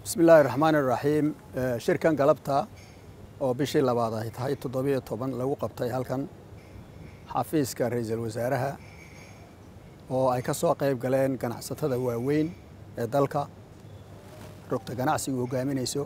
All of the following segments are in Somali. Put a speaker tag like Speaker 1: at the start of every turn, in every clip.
Speaker 1: bismi illaahi raxmaani raxiim shirkan galabta oo bishii labaad ay tahay toddobiyo toban lagu qabtay halkan xafiiska ra-iisul wasaaraha oo ay ka soo qayb galeen ganacsatada waaweyn ee dalka rugta ganacsigu hogaaminayso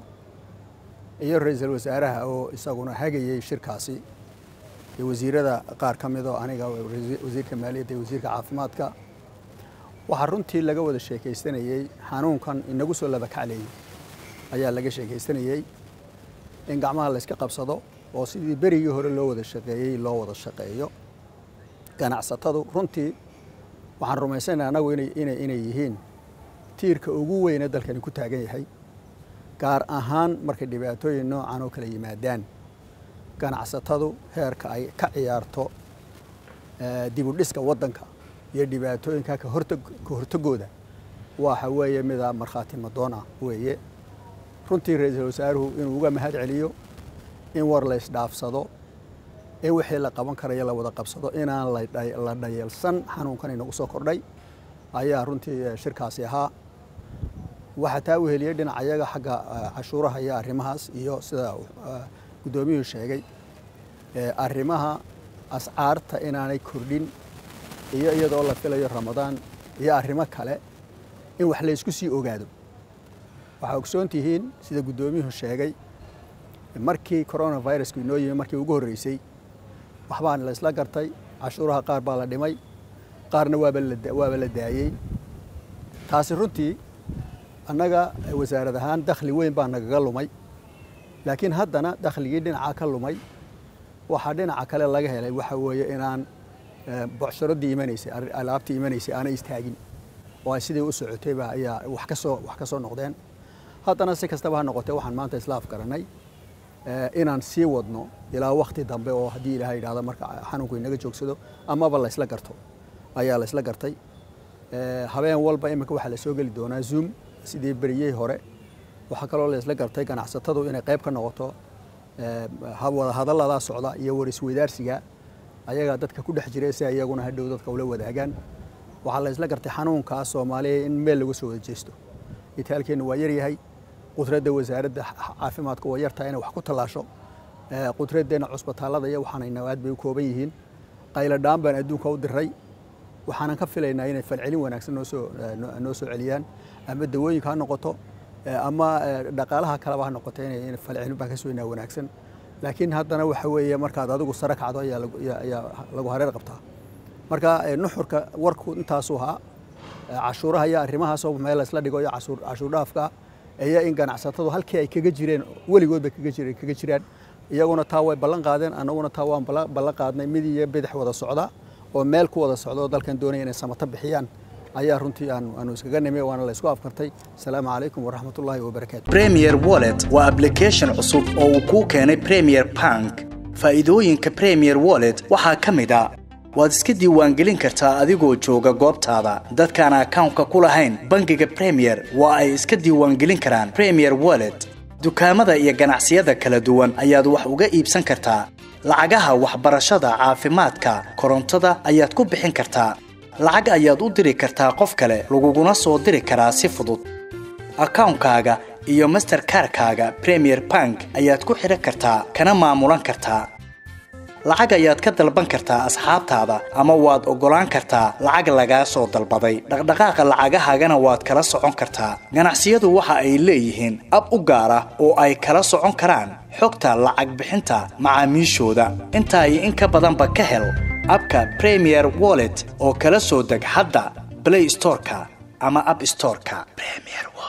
Speaker 1: iyo ra-iisul wasaaraha oo isaguna hagayey shirkaasi iyo wasiirada qaar ka midoo aniga wasiirka maaliyadda iyo wasiirka caafimaadka waxaa runtii laga wada sheekaystanayey xanuunkan inagu soo labakacleeyey ayaa laga sheekaystanayey in gacmaha layska qabsado oo sidii berigii hore loo wada shaqeeyey loo wada shaqeeyo ganacsatadu runtii waxaan rumaysanaynaa anagu inay yihiin tiirka ugu weyne dalkani ku taagan yahay gaar ahaan markay dhibaatooyin noocan oo kala yimaadaan ganacsatadu heerka ay ka ciyaarto dibudhiska waddanka iyo dhibaatooyinka ka hortagooda waxa weeye mida markhaati madoon ah weeye runtii ra-iisul wasaaruhu inuu uga mahad celiyo in war laysdhaafsado in wixii la qaban karayo la wada qabsado inaan la dhayalsan xanuunkan inagu soo kordhay ayaa runtii shirkaasi ahaa waxaa taa uheliyey dhinacayaga xagga cashuuraha iyo arrimahaas iyo sida guddoomiyuhu sheegay arrimaha ascaarta inaanay kordhin iyo iyadoo la filayo ramadaan iyo arrimo kale in wax laysku sii ogaado waxaa ogsoon tihiin sida guddoomiyuhu sheegay markii coronavirusku inoo yimi markii ugu horreysay waxbaan la isla gartay cashuuraha qaar baa la dhimay qaarna waaba la daayey taasi runtii annaga wasaarad ahaan dakhli weyn baa nagaga lumay laakiin haddana dakhligii dhinaca ka lumay waxaa dhinaca kale laga helay waxa weeye inaan bocsharadii imanaysay alaabtii imanaysay aanay istaagin oo ay sidii u socotayba ayaa wax kasoo wax ka soo noqdeen haddana si kastaba ha noqotee waxaan maanta isla afgaranay inaan sii wadno ilaa wakti dambe oo haddii ilaahay yidhahdo marka xanuunku inaga joogsado amaba laysla garto ayaa laysla gartay habeen walba iminka waxaa lasoo geli doonaa zoom sidii beriyey hore waxaa kaloo laysla gartay ganacsatadu inay qayb ka noqoto wada hadalladaa socda iyo warisweydaarsiga ayagaa dadka ku dhex jira si iyaguna hadhow dadka ula wadaagaan waxaa la isla gartay xanuunkaa soomaaliya in meel lagu soo wada jeesto itaalkeennu waa yaryahay qudradda wasaaradda caafimaadka waa yartahay inay wax ku tallaasho qudraddeena cusbitaallada iyo waxaanayna aad bay u kooban yihiin qayladhaan baan adduunka u diray waxaanan ka filaynaa inay falcelin wanaagsan noosoo noo soo celiyaan ama dawooyinka ha noqoto ama dhaqaalaha kaleba ha noqoto inay falcelin baan ka sugaynaa wanaagsan laakiin haddana waxa weeye markaad adigu sare kacdo ayaa lagu hareer qabtaa marka nuxurka warku intaasuu ahaa cashuuraha iyo arrimahaasoo meel laysla dhigo iyo cashuur dhaafka iyo in ganacsatadu halkii ay kaga jireen weligood bay kaga jiraan iyaguna taa way ballan qaadeen annaguna taa waan ballan qaadnay mid iyo bidix wada socda oo meel ku wada socda oo dalkan doonaya inay samato bixiyaan ayaa runtii aanu iskaga nimi waana la isku afkartay asalaamu calaykum waraxmatullaahi wabarakaatu
Speaker 2: premier wallet waa application cusub oo uu kuu keenay premier bank faa'iidooyinka premier wallet waxaa ka mid a waad iska diiwaangelin kartaa adigoo jooga goobtaada dadkaan akawnka ku lahayn bangiga premier waa ay iska diiwaangelin karaan premier wallet dukaamada iyo ganacsiyada kala duwan ayaad wax uga iibsan kartaa lacagaha waxbarashada caafimaadka korontada ayaad ku bixin kartaa lacag ayaad u diri kartaa qof kale laguguna soo diri karaa si fudud akawnkaaga iyo masterkarkaaga premier bank ayaad ku xidhan kartaa kana maamulan kartaa lacag ayaad ka dalban kartaa asxaabtaada ama waad oggolaan kartaa lacag lagaa soo dalbaday dhaqdhaqaaqa lacagahaagana waad kala socon kartaa ganacsiyadu waxa ay leeyihiin ab u gaar ah oo ay kala socon karaan xogta lacag bixinta macaamiishooda intaa iyo in ka badanba ka hel abka premier wallet oo kala soo deg hadda blay storeka ama ab storeka